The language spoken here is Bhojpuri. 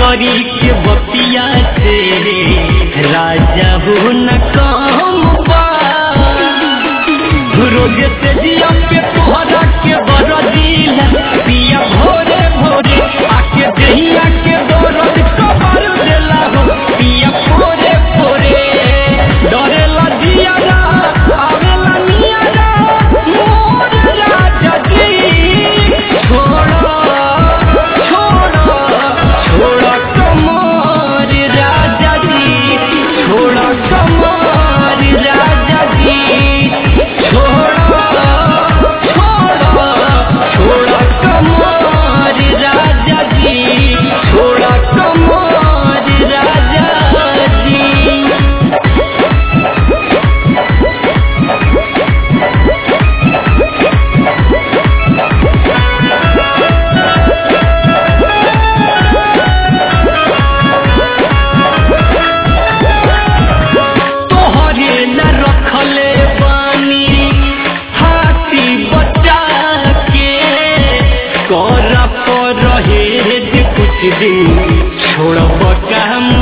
करी के बतिया से राजा हो न काम बा रोज से जिया पे तोहरा के बरदीला पिया भोरे भोरे आके दहिया के दौरत कबर देला हो पिया भोरे भोरे डरेला जिया रा आवेला निया रा मोर राजा जी छोड़ा छोड़ा छोड़ा कमर राजा जी छोड़ा कमर राजा जी छोड़ा छोड़ा छोड़ा कमर राजा जी छोड़ा कमर राजा जी तोहरे न रखले बानी हाथी बचा के कर पर रहे जे कुछ दिन छोड़ब काम